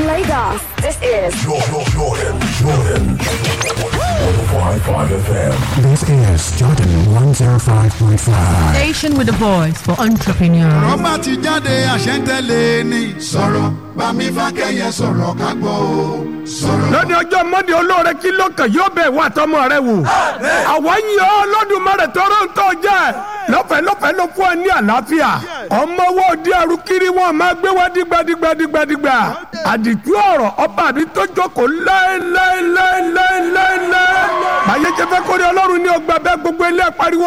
From Lagos, this is Jordan, Jordan, Jordan. 105.5 FM. This is Jordan 105.5. Station with a voice for entrepreneurs. rọ́bà ti jáde àṣẹ́ntẹ́lẹ̀ ni. sọ̀rọ̀ bámi fákẹ́yẹ sọ̀rọ̀ ká gbọ́ o. sọ̀rọ̀. lónìí ọjọ́ mọ́ndé olóore kí ló kàn yóò bẹ̀ wá tọmọ rẹ wò. àwọn yìí ọ́ lọ́dúnmọ́rẹ̀ tọrọ ń tọ́ jẹ́ lọ́fẹ̀ẹ́ lọ́fẹ̀ẹ́ ló fún ẹ ní àlàáfíà. ọmọ wo di ẹrù kiri wọn máa gbé wá dígbàdígbàdígbàdígbà. àdìtú ọ̀rọ̀ ọba mi tó jókòó láéláéláéláéláé. báyé jẹ́ fẹ́ kórè ọlọ́run ní ọgbà bẹ́ẹ̀ gbogbo ilé pariwo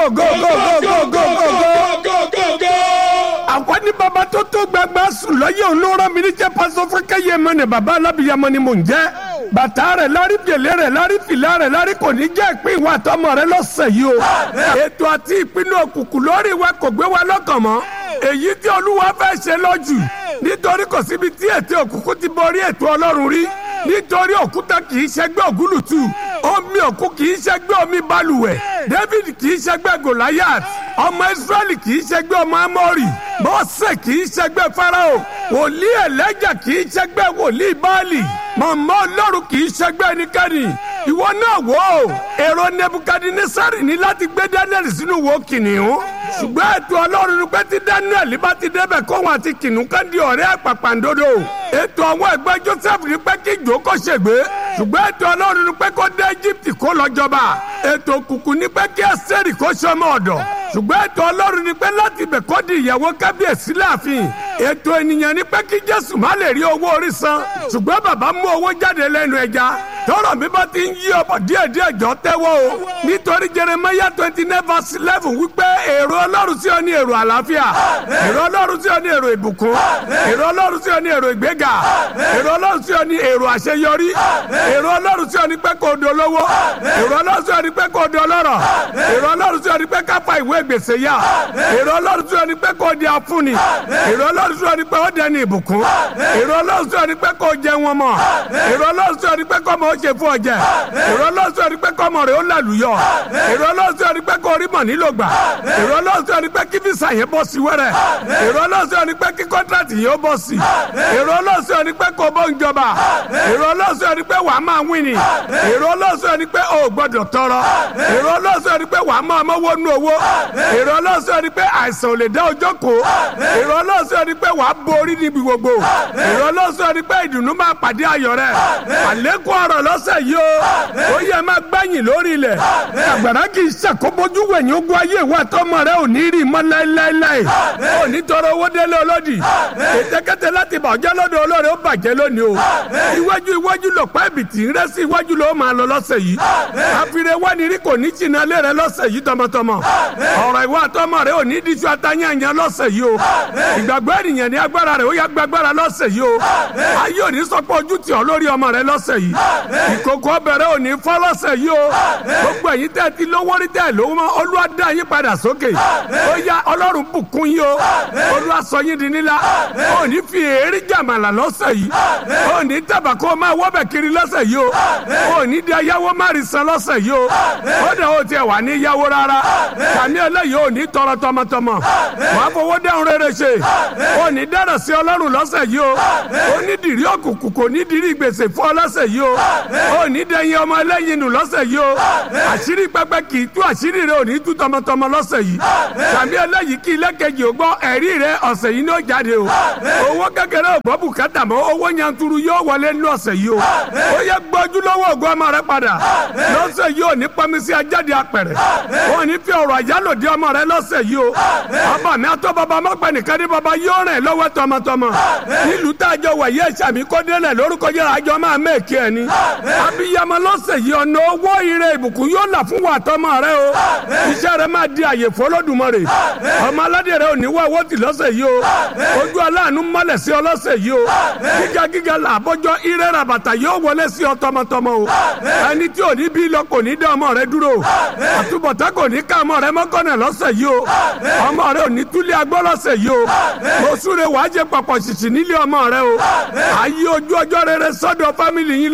gógógógógógógó àwọn ní baba tó tó gbẹgbẹ sùn lọ́yẹ̀ olóra mi ní jẹ́ pásọ fúnkẹ́ yẹ mọ́ ni baba alábìyamọ ni mò ń jẹ́ bàtà rẹ̀ lárí gèlè rẹ̀ lárí fìlà rẹ̀ lárí kò ní jẹ́ ìpín ìwà àtọmọ rẹ̀ lọ́sẹ̀ yìí o ètò àti ìpinnu òkùnkùn lórí wa kò gbé wa lọ́kàn mọ́ èyí tí olúwa fẹ́ ṣe lọ́jù nítorí kò síbi tí ètò òkùnkùn ti borí ètò ọlọ́run rí nítorí òkúta kì í ṣẹgbẹ́ ògúlùtù omi òkú kì í ṣẹgbẹ́ omi balùwẹ̀ david kì í ṣẹgbẹ́ goliath ọmọ israẹli kì í ṣẹgbẹ́ ọmọ amori mọ́sẹ̀ kì í ṣẹgbẹ́ farao wòlíì ẹlẹ́jà kì í ṣẹgbẹ́ wòlíì baali mọ̀mọ́ ọlọ́run kì í ṣẹgbẹ́ ẹnikẹ́ni ìwọ náà wò ó èrò nebukadnesari ní láti gbé daniel sínú wo kìnìún ṣùgbọ́n ètò ọlọ́run ni pé tí daniel bá ti débẹ̀ kóhun àti kìnìún kan di ọ̀rẹ́ àpàpàǹdodo ètò àwọn ẹgbẹ́ joseph ni pé kí ìjó kó ṣègbè ṣùgbọ́n ètò ọlọ́run ni pé kó dé egypt kó lọ jọba ètò òkùnkùn ni pé kí ẹsẹ̀rì kó ṣọmọ ọ̀dọ̀ ṣùgbọ́n ètò ọlọ́run ni pé láti ibẹ̀ kó di ìyàwó kábíyèsí láàfin ètò ènìyàn ni pé kí jésù má lè rí owó orí san ṣùgbọ́n bàbá mú owó jáde lẹ́nu ẹja tọrọ mi bá ti ń yí ọbọ díẹ̀ díẹ̀ jọ tẹ́wọ́ o nítorí jeremiah twenty nine verse eleven wípé èrò ọlọ́run sí ọ ní èrò àlàáfíà èrò ọlọ́run sí ọ ní èrò ìbùkún èrò ọlọ́run sí ọ ní èrò ìgbéga èrò ọlọ́run sí ọ ní èrò àṣeyọrí èrò ọlọ́run sí ọ ní pé kò dolówó èrò ọlọ́run sí ọ ní pé kò dọlọ́rọ̀ èrò ọlọ́run sí ọ ní pé káfa ìwé gbèsè yá èrò ọlọ́run sí ọ ní pé kò di afúnni èrò ọlọ́run sí ọ ní pé ó dẹni ìbùkún èrò ọlọ́run sí ọ ní pé kò jẹ wọn mọ́ èrò ọlọ́run sí ọ ní pé kò mọ ó ṣe fún ọjẹ èrò ọlọ́run sí ọ ní pé kò mọ rẹ ó làlùyọ èrò ọlọ́run sí ọ ní pé kò rí mọ̀ nílò gbà èrò ọlọ́run sí ọ ní pé kí fisa yẹn bọ́ sí wẹ́rẹ́ èrò ọlọ́run sí ọ ní pé kí kọ́ńtrátì yẹn ó bọ́ sí èrò ọlọ́run sí ọ ní pé kò bọ́ ń jọba èrò ọlọ́run sí ọ ní pé wàá máa wíni èrò ọlọ́run sí ọ ní pé o ò gbọ́dọ̀ tọrọ èrò ọlọ́run sí ọ ní pé wàá máa mọ́wọ́ nú owó èrò ọlọ́run sí ọ ní pé àìsàn ò lè dá ọjọ́ kó èrò ọlọ́run sí ọ ní pé wàá borí níbi gbogbo èrò ọlọ́run sí ọ ní pé ìdùnnú máa pàdé ayọ̀ rẹ àlékún ọ̀rọ̀ lọ́sẹ̀ yìí o ó yẹ máa gbẹ̀yìn lórí ilẹ̀ àgbàrá kì í ṣàkóbójú wẹ̀yìn ogun ayé ìwà tọmọ rẹ ò ní rí mọ́ láéláéláé ò ní tọrọ owó délé olódì ètèkété láti bàjẹ́ lọ́dọ̀ olóore ó bàjẹ́ lónìí o iwájú iwájú lọ pa ẹ̀bìtì ń rẹ́ sí iwájú ló máa lọ lọ́sẹ̀ yìí àfihàn wá ní rí kò ní jìnnà lé rẹ lọ́sẹ̀ yìí tọmọtọmọ ọ̀rọ̀ ìwà tọmọ rẹ ò ní díjú atányànyàn lọ́sẹ̀ yìí o ìgbàgbọ́ ènìyàn ní agbára rẹ ó yá gbàgbára lọ́sẹ̀ yìí o ayé ò ní sọ pé ojú tì ọ́ lórí ọmọ rẹ lọ́sẹ̀ yìí ìkòkò ọbẹ̀rẹ̀ ò ní fọ́ lọ́sẹ̀ yìí o gbogbo ẹ̀yin tẹ́ ti lówó rí tẹ́ lówó mọ́ olúwa dá yín padà sókè ó yá ọlọ́run bùkún yín o olúwa sọ yín di nílá ò ní fi èérí jàmàlà lọ́sẹ̀ yìí ò ní tàbà kó o máa wọ́bẹ̀ kiri lọ́sẹ̀ yìí o ò ní di ayáwó má rí san lọ́sẹ̀ yìí o ó dẹ̀ o tiẹ̀ wà ní yáwó rárá kàmí eléyìí ò ní tọrọ tọmọtọmọ wàá fowó dẹ́hùn rere ṣe ò ní dára sí ọlọ́run lọ́sẹ̀ yìí o ó ní dìrí òkùnkùn kò ní dìrí gbèsè fún ọ lọ́sẹ̀ yìí o ó ní dẹ̀yìn ọmọ ẹlẹ́yin nù lọ́sẹ̀ yìí o àṣírí pẹpẹ kì í tú àṣírí rẹ ò ní tú tọmọtọmọ lọ́sẹ̀ yìí kàmí eléyìí kí ilé kejì ò gbọ́ ẹ̀rí rẹ ọ̀sẹ̀ yìí ní ó jáde o owó kékeré ò gbọ́ bùkátà mọ́ owó yanturu yóò wọlé ní ọ̀sẹ̀ yìí o ó yẹ gbọ́jú lọ́wọ́ ògùn ọmọ rẹ padà lọ́sẹ̀ yìí ò ní pọnmísí ajáde apẹ̀rẹ̀ ó ní fi ọ̀rọ̀ àjálòdì ọmọ rẹ lọ́sẹ̀ yìí o ọba mi àtọ́ baba mọ́pẹ́ nìkan ní baba yóò rìn lọ́wọ́ tọmọtọmọ nílùú tá a jọ wà yẹ sàmì kó délẹ̀ lórúkọ yẹn àjọ máa mẹ́ẹ̀kì ẹ̀ ni abiyamọ lọ́sẹ̀ yìí ọ̀nà owó ire ìbùkún yóò là fún wa tọmọ rẹ o iṣẹ́ rẹ máa di àyè fọlọ́dúnmọ́rè ọmọ aládé rẹ ò ní wá owó tì lọ́sẹ̀ yìí o ojú aláàánú mọ́lẹ̀ sí ọ lọ́sẹ̀ yìí o gíga gíga là bọ́jọ́ ire rabata yóò wọlé sí ọ tọmọtọmọ o ẹni tí ò ní bí lọ kò ní dá ọmọ rẹ dúró àtúbọ̀tá kò ní ká ọmọ rẹ mọ́kànnà lọ́sẹ̀ yìí o ọmọ rẹ ò ní túlẹ̀ agbọ́ lọ́sẹ̀ yìí o mo súre wàá jẹ pọ̀pọ̀ ṣìṣì nílé ọmọ rẹ o ayé ojú ọjọ́ rere sọ́dọ̀ fámìlì yín lọ́sẹ̀ yìí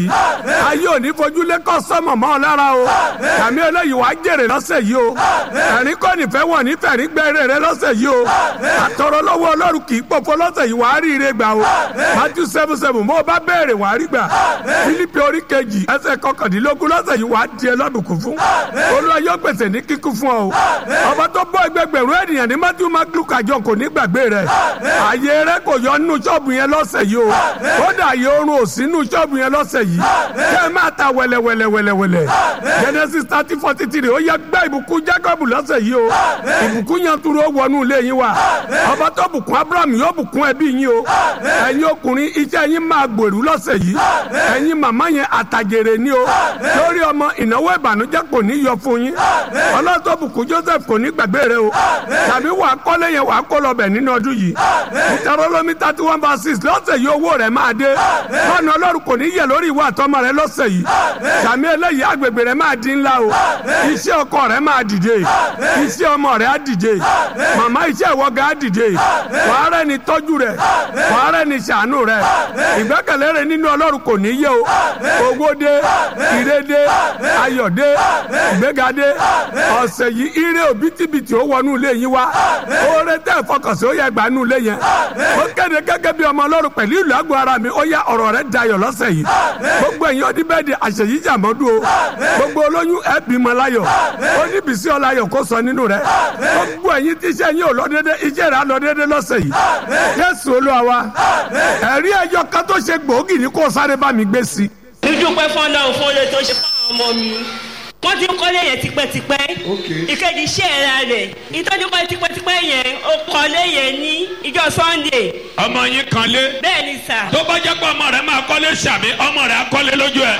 yìí ayé ò ní fojú lé kọ́ sọ́mọ̀ mọ́ ọ lára o tàmí eléyìí wàá jèrè lọ́sẹ̀ yìí o ẹ̀rín kọ́ nífẹ̀ẹ́ wọ̀ nífẹ̀ẹ́ rí gbẹ́rẹ́ rẹ lọ́sẹ̀ yìí o àtọ̀rọ̀ lọ́wọ́ ọlọ́run kì í pòfo lọ́sẹ̀ yìí wàá rí ire gbà o Matthew seven seven mo bá béèrè wàá rí gbà Fílípì orí kejì ẹsẹ̀ kọkàndínlógún lọ́sẹ̀ yìí wàá di ẹlọ́dùnkún fún olúwa yóò pèsè ní kíkún fún ọ o ọba tó bọ́ ẹgbẹgbẹ̀rún ènìyàn ní Matthew maglu kàjọ kò ní gbàgbé rẹ ààyè rẹ kò yọ nínú ṣọ́ọ̀bù yẹn lọ́sẹ̀ yìí o kódà ààyè oorun ò sí nínú ṣọ́ọ̀bù yẹn lọ́sẹ̀ yìí kẹ́ ẹ máa ta wẹ̀lẹ̀wẹ̀lẹ̀wẹ̀lẹ̀ Genesis thirty forty three ó yẹ gbá ìbùkún Jacob lọ́sẹ̀ yìí o ìbùkún yẹn turu ó wọnú ilé yín wa ọba tó bùkún Abraham yóò bùkún ẹbí yín o ẹ̀yin ọkùnrin iṣẹ́ yín máa gbèrú lọ́sẹ̀ yìí ẹ̀yin màmá yẹn àtàjèrè ni o lórí ọmọ ìnáwó ìbànújẹ́ kò ní yọ fún yín ọlọ́tọ̀ bùkún Joseph kò ní gbàgbé rẹ o tàbí wàá kọ́lé yẹn wàá kó lọ́bẹ̀ nínú ọdún yìí ìtarọ́lọ́mí thirty one verse six lọ́sẹ̀ yìí owó rẹ̀ máa dé lọ́nà ọlọ́run kò ní yẹ lórí ìwà àtọmọ rẹ lọ́sẹ̀ yìí sàmì eléyìí agbègbè rẹ máa di ńlá o iṣẹ́ ọkọ rẹ máa dìde iṣẹ́ ọmọ rẹ á dìde màmá iṣẹ́ ìwọ́gà á dìde wàá rẹ ni tọ́jú rẹ wàá rẹ ni ṣàánú rẹ ìgbẹ́kẹ̀lé rẹ nínú ọlọ́run kò ní yẹ o owó dé ire dé ayọ̀ dé ìgbéga dé ọ̀sẹ̀ yìí ire òbítíbitì ó wọnú ilé yín wá oore tẹ́ ìfọkànsí ó yẹ gbà nú ilé yẹn ó kéde gẹ́gẹ́ bí ọmọ ọlọ́run pẹ̀lú ìlú àgọ́ ara mi ó yá ọ̀rọ̀ rẹ dayọ̀ lọ́sẹ̀ yìí gbogbo ẹ̀yin ọdún bẹ́ẹ̀ di àṣeyí jàmọ́dún o gbogbo olóyún ẹ bímọ láyọ̀ ó ní bìsí ọláyọ̀ kó sọ nínú rẹ gbogbo ẹ̀yin tí iṣẹ́ yín ò lọ dédé iṣẹ́ rẹ á lọ dédé lọ́sẹ̀ yìí Jésù Olúwa wa ẹ̀rí ẹyọ kan tó ṣe gbòógì ní kó sáré bá mi gbé sí. dúdúpẹ́ fọ́nà fún oore tó ṣe fáwọn ọmọ mi wọ́n ti ń kọ́lé yẹn tipẹ́tipẹ́ ìkejì iṣẹ́ ẹ̀ra rẹ̀ ìtọ́jú kọ́ tipẹ́tipẹ́ yẹn ó kọ́lé yẹn ní ìjọ Sunday ọmọ yín kan lé bẹ́ẹ̀ ni sà tó bá jẹ́ pé ọmọ rẹ̀ máa kọ́lé sàmì ọmọ rẹ̀ á kọ́lé lójú ẹ̀.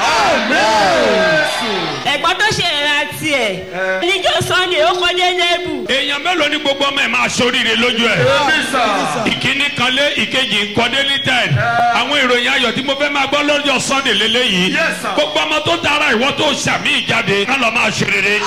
ẹ̀gbọ́n tó ṣe ẹ̀ra tiẹ̀ níjọ Sunday ó kọ́lé lẹ́bù èèyàn mélòó ni gbogbo ọmọ ẹ̀ máa ṣoríire lójú ẹ̀. ìkíní kan lé ìkejì ń kọ́dé ní tẹ̀. àwọn ìròyìn ayọ̀ tí mo fẹ́ máa gbọ́ lọ́jọ́ Sunday lélẹ́yìí gbogbo ọmọ tó tara ìwọ tó sàmì ìjáde ká lọ máa ṣe rere.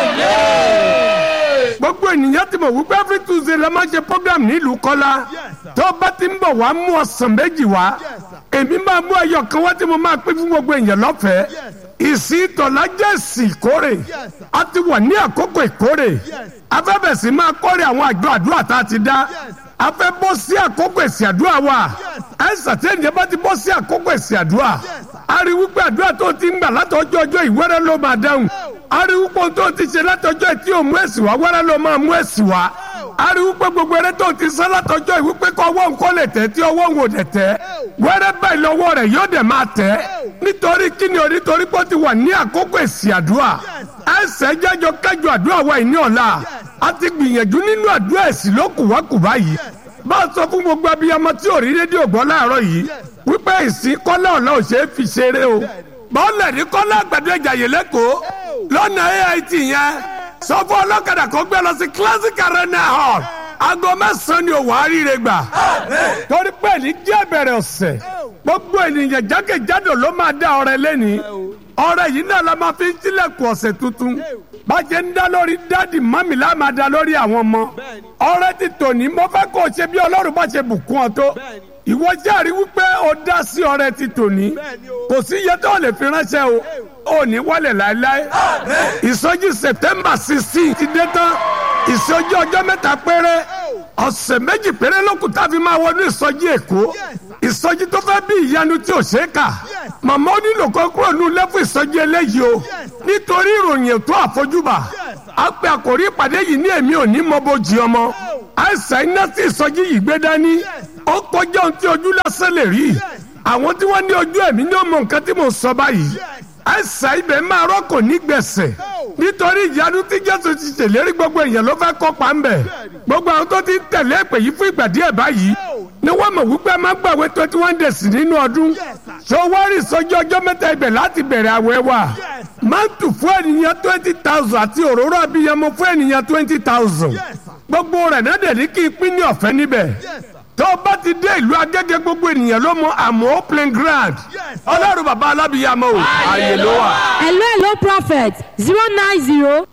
gbogbo ènìyàn ti mọ̀ wípé every tuesday la máa ṣe program nílùú kọ́lá tó bá ti ń bọ̀ wá mú ọ̀sán méjì wá èmi máa mú ẹyọ kan wá tí mo máa pín fún gbogbo èèyàn lọ́fẹ̀ẹ́ ìsìn tọ̀lá jẹ́ ìsìn ìkórè a ti wà ní àkókò ìkórè afẹ́bẹ̀sì máa kórè àwọn àjọ àdúrà tá a ti dá a fẹ́ bọ́ sí àkókò èsì àdúrà wa ẹ ṣàtẹ́yìn bá ti bọ́ sí àkókò èsì àdúrà a rí wípé àdúrà tó ti ń gbà látọjọ́ ọjọ́ ìwẹ́rẹ́ ló máa dáhùn a rí wípé ohun tó ti ṣe látọjọ́ tí ò mú èsì wá wẹ́rẹ́ ló máa mú èsì wá a rí wípé gbogbo eré tó ti sán látọjọ́ ìwípé kọ́ ọwọ́ nǹkan lè tẹ̀ tí ọwọ́ ń wò dẹ̀ tẹ́ wẹ́rẹ́ báyìí lọ́wọ́ rẹ̀ yóò dẹ̀ máa tẹ́ nítorí kíni o nítorí pé ó ti wà ní àkókò èsì àdúrà ẹsẹ̀ jẹ́jọ kẹjọ àdúrà wa ìní ọ̀la a ti gbìyànjú nínú àdúrà èsì ló kùwákùwá yìí bá a sọ fún gbogbo abiyamọ tí ò rí rédíò gbọ́ láàárọ̀ yìí wípé ìsìn kọ́lá ọ̀la ò ṣeé fi ṣeré o bọ́ọ̀lù ní kọ́lá àgbàdo ìjàyè lẹ́kọ̀ọ́ lọ́nà AIT yẹn sọ fún ọlọ́kadà kó gbé lọ sí classic arena hall aago mẹ́sàn-án ni òwò àríire gbà torí pé ní jẹ́ bẹ̀rẹ̀ ọ̀sẹ̀ gbogbo ènìyàn jákèjádò ló máa dá ọrẹ lẹ́ni ọrẹ yìí náà la máa fi ń tilẹ̀kùn ọ̀sẹ̀ tuntun bàjẹ́ ń dá lórí dáàdì mọ́mì la máa dá lórí àwọn ọmọ ọrẹ ti tòní mo fẹ́ kó o ṣe bí ọlọ́run bá ṣe bùkún ọ tó ìwọ járe wípé o dá sí ọrẹ ti tòní kò sí iye tó lè fi ránṣẹ́ o ò ní wálẹ̀ láéláé ìsọjí september sixteen ti dé tán ìsọjí ọjọ́ mẹ́ta péré ọ̀sẹ̀ méjì péré lókun tá a fi máa wọnú ìsọjí èkó ìsọjí tó fẹ́ bí ìyanu tí ò ṣe é kà màmá ó nílò kan kúrò ní ilé fún ìsọjí eléyìí o nítorí ìròyìn ètò àfojúbà a pe àkòrí ìpàdé yìí ní èmi ò ní mọ bójì ọmọ àìsàn iná tí ìsọjí yìí gbé dání ó kọjá ohun tí ojú lásán lè rí àwọn tí wọ́n ní ojú ẹ̀mí ní ọmọ nǹkan tí mò ń sọ báyìí àìsàn ibẹ̀ máa rọ́kò ní gbẹ̀sẹ̀ nítorí ìyanu tí jésù ti ṣèlérí gbogbo èèyàn ló fẹ́ kópa ń bẹ̀ gbogbo àwọn tó ti ń tẹ̀lé èpè yìí fún ìgbà díẹ̀ báyìí ni wọ́n mọ̀ wípé a máa ń gbàwé twenty one days nínú ọdún ṣọwọ́rì sọjọ́ ọjọ́ mẹ́ta ibẹ̀ láti bẹ̀rẹ̀ àwẹ̀ wa mántù fún ènìyàn twenty thousand àti òróró abiyamọ fún ènìyàn twenty thousand gbogbo rẹ̀ náà dẹ̀ ní kí n pín ní ọ̀fẹ́ níbẹ̀ tó o bá ti dé ìlú agége gbogbo ènìyàn ló mọ àmọ́ playing ground ọlọ́run bàbá alábìyamọ o ààyè ló wà. hello hello prophet zero nine zero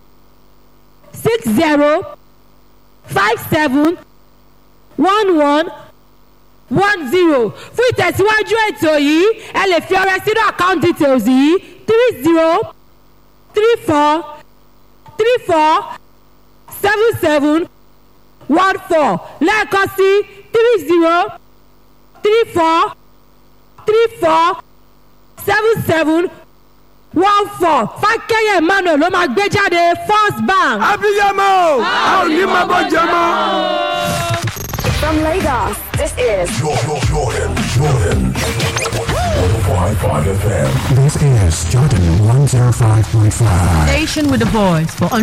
six zero five seven one one one zero fún ìtẹ̀síwájú ètò yìí ẹ lè fi ọrẹ sínú account details yìí three zero three four three four seven seven one four lẹ́ẹ̀kan sí three zero three four three four seven seven one four fákẹ́yẹ̀ emmanuel ló máa gbé jáde first bank. abiyamọ a ò ní máa bọ́ jẹ mọ́. From Lagos, this is Jordan, Jordan, Jordan. 105.5 FM. This is Jordan 105.5. Station with a voice for